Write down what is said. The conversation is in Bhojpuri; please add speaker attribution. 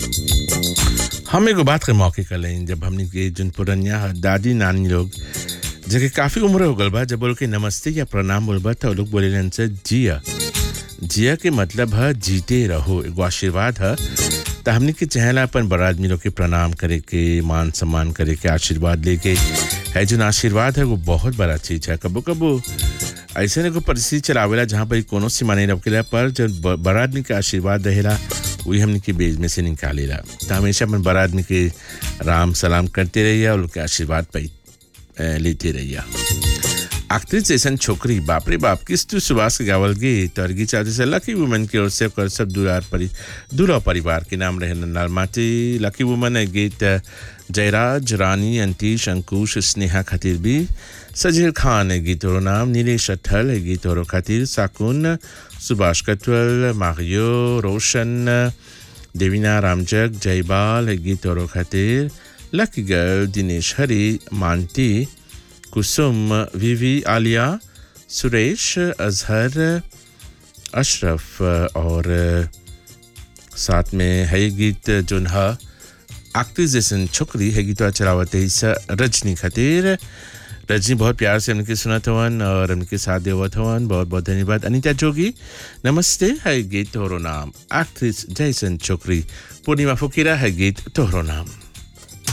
Speaker 1: हम एगो बात के मौके कर लें जब हमने के जन पुरनिया ह, दादी नानी लोग जेके काफी उम्र हो गल बा जब बोल के नमस्ते या प्रणाम बोलबा तो लोग बोले से जिया जिया के मतलब है जीते रहो एगो आशीर्वाद है तो हमने के चहला अपन बड़ा आदमी लोग के प्रणाम करे के मान सम्मान करे के आशीर्वाद लेके है जो आशीर्वाद है वो बहुत बड़ा चीज है कबो कबो ऐसे ने को परिस्थिति चलावेला जहाँ पर कोनो सीमा नहीं रखेला पर जब ब- बड़ा आदमी के आशीर्वाद रहेला वही हमने के बेज में से निकालेला तो हमेशा अपन बड़ा आदमी के राम सलाम करते रहिए और उनके आशीर्वाद पाई अ, लेते रहिए आखिरी जैसन छोकरी बाप रे बाप किस तू सुभाष के गावल गीत और गीत चाहते से लकी वुमन की ओर से कर सब दुरार परि दूरा परिवार के नाम रहे नन्नाल माटी लकी वुमन है गीत जयराज रानी अंतीश अंकुश स्नेहा खातिर भी सजीर खान है गीत और नाम नीलेश अठल है गीत और खातिर साकुन सुभाष कटवल मारियो रोशन देवीना रामजग जयबाल है गीत और खातिर लकी गर्ल दिनेश हरी मानती कुसुम विवी आलिया सुरेश अजहर अशरफ और साथ में है ये गीत जोन है आखिरी जैसन छोकरी है गीत चलावत है इस रजनी खातिर रजनी बहुत प्यार से उनके सुनत हवन और उनके साथ देवत हवन बहुत बहुत धन्यवाद अनिता जोगी नमस्ते है गीत तोहरो नाम आखिरी जैसन छोकरी पूर्णिमा फुकीरा है गीत तोहरो नाम